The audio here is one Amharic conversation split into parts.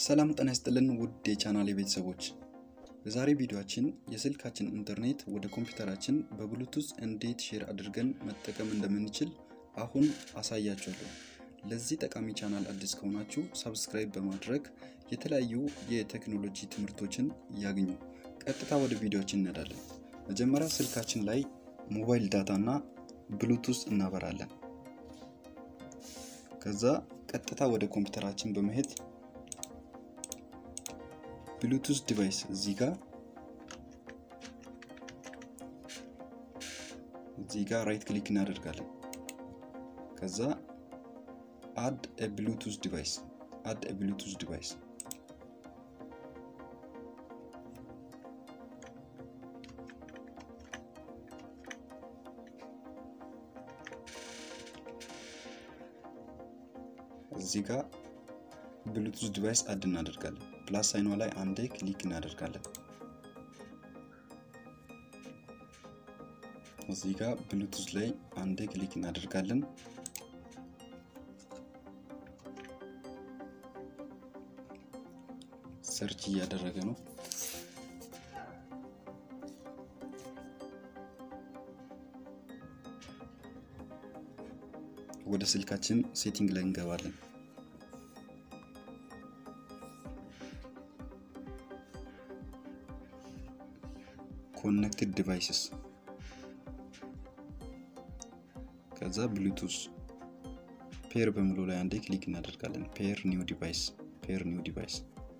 ሰላም ጤና ይስጥልን ውድ የቻናሌ ቤተሰቦች፣ በዛሬ ቪዲዮአችን የስልካችን ኢንተርኔት ወደ ኮምፒውተራችን በብሉቱዝ እንዴት ሼር አድርገን መጠቀም እንደምንችል አሁን አሳያችኋለሁ። ለዚህ ጠቃሚ ቻናል አዲስ ከሆናችሁ ሰብስክራይብ በማድረግ የተለያዩ የቴክኖሎጂ ትምህርቶችን ያግኙ። ቀጥታ ወደ ቪዲዮአችን እንሄዳለን። መጀመሪያ ስልካችን ላይ ሞባይል ዳታ እና ብሉቱዝ እናበራለን። ከዛ ቀጥታ ወደ ኮምፒውተራችን በመሄድ ብሉቱዝ ዲቫይስ እዚህ ጋር እዚህ ጋር ራይት ክሊክ እናደርጋለን። ከዛ አድ ኤ ብሉቱዝ ዲቫይስ አድ ኤ ብሉቱዝ ዲቫይስ እዚህ ጋር ብሉቱዝ ዲቫይስ አድ እናደርጋለን። ፕላስ ሳይኗ ላይ አንዴ ክሊክ እናደርጋለን። እዚህ ጋር ብሉቱዝ ላይ አንዴ ክሊክ እናደርጋለን። ሰርች እያደረገ ነው። ወደ ስልካችን ሴቲንግ ላይ እንገባለን። ኮኔክትድ ዲቫይስስ ከዛ ብሉቱዝ ፔር በሚለው ላይ አንዴ ክሊክ እናደርጋለን። ፔር ኒው ዲቫይስ ፔር ኒው ዲቫይስ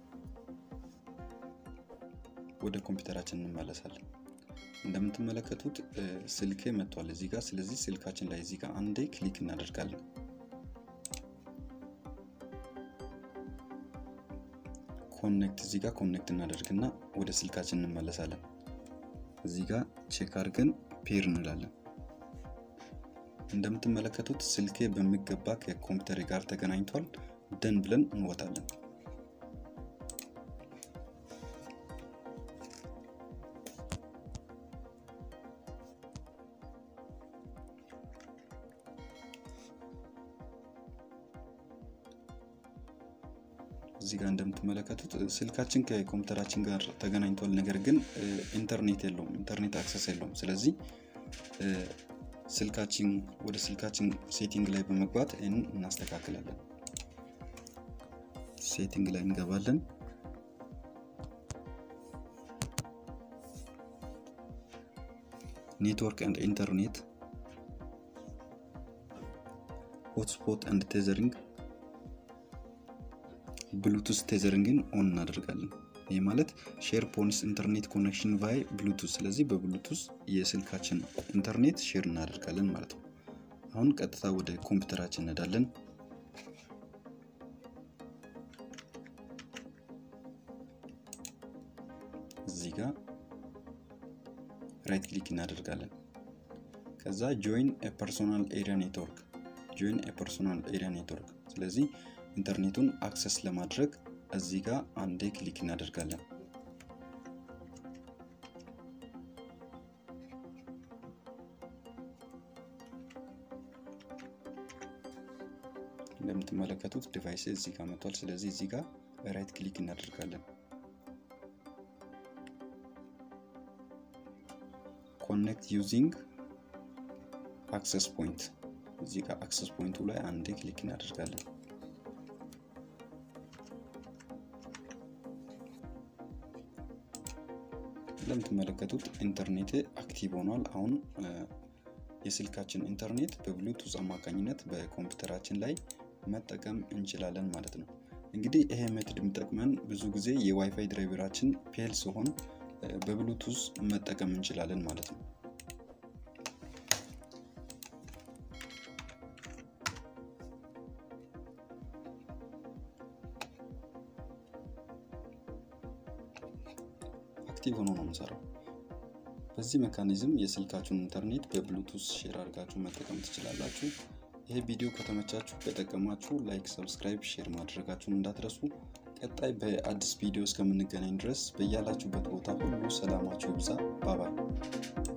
ወደ ኮምፒውተራችን እንመለሳለን። እንደምትመለከቱት ስልኬ መጥቷል እዚህ ጋር። ስለዚህ ስልካችን ላይ እዚህ ጋር አንዴ ክሊክ እናደርጋለን። ኮኔክት እዚህ ጋር ኮኔክት እናደርግና ወደ ስልካችን እንመለሳለን። እዚህ ጋር ቼክ አድርገን ፔር እንላለን። እንደምትመለከቱት ስልኬ በሚገባ ከኮምፒውተር ጋር ተገናኝቷል። ደን ብለን እንወጣለን። እዚህ ጋር እንደምትመለከቱት ስልካችን ከኮምፒውተራችን ጋር ተገናኝቷል። ነገር ግን ኢንተርኔት የለውም፣ ኢንተርኔት አክሰስ የለውም። ስለዚህ ስልካችን ወደ ስልካችን ሴቲንግ ላይ በመግባት ይህንን እናስተካክላለን። ሴቲንግ ላይ እንገባለን። ኔትወርክ ኤንድ ኢንተርኔት ሆትስፖት ኤንድ ቴዘሪንግ ብሉቱዝ ቴዘሪንግን ኦን እናደርጋለን። ይህ ማለት ሼር ፖንስ ኢንተርኔት ኮኔክሽን ቫይ ብሉቱዝ። ስለዚህ በብሉቱዝ የስልካችን ኢንተርኔት ሼር እናደርጋለን ማለት ነው። አሁን ቀጥታ ወደ ኮምፒውተራችን እንሄዳለን። እዚህ ጋር ራይት ክሊክ እናደርጋለን። ከዛ ጆይን ፐርሶናል ኤሪያ ኔትወርክ ጆይን ፐርሶናል ኤሪያ ኔትወርክ ስለዚህ ኢንተርኔቱን አክሰስ ለማድረግ እዚህ ጋር አንዴ ክሊክ እናደርጋለን። እንደምትመለከቱት ዲቫይስ እዚህ ጋር መጥቷል። ስለዚህ እዚህ ጋር ራይት ክሊክ እናደርጋለን። ኮኔክት ዩዚንግ አክሰስ ፖይንት እዚህ ጋር አክሰስ ፖይንቱ ላይ አንዴ ክሊክ እናደርጋለን። እንደምትመለከቱት ኢንተርኔት አክቲቭ ሆኗል። አሁን የስልካችን ኢንተርኔት በብሉቱዝ አማካኝነት በኮምፒውተራችን ላይ መጠቀም እንችላለን ማለት ነው። እንግዲህ ይሄ ሜትድ የሚጠቅመን ብዙ ጊዜ የዋይፋይ ድራይቨራችን ፌል ሲሆን በብሉቱዝ መጠቀም እንችላለን ማለት ነው። አክቲቭ ሆኖ ነው የምሰራው። በዚህ ሜካኒዝም የስልካችሁን ኢንተርኔት በብሉቱዝ ሼር አድርጋችሁ መጠቀም ትችላላችሁ። ይሄ ቪዲዮ ከተመቻችሁ ከጠቀማችሁ ላይክ፣ ሰብስክራይብ፣ ሼር ማድረጋችሁን እንዳትረሱ። ቀጣይ በአዲስ ቪዲዮ እስከምንገናኝ ድረስ በያላችሁበት ቦታ ሁሉ ሰላማችሁ ይብዛ። ባባይ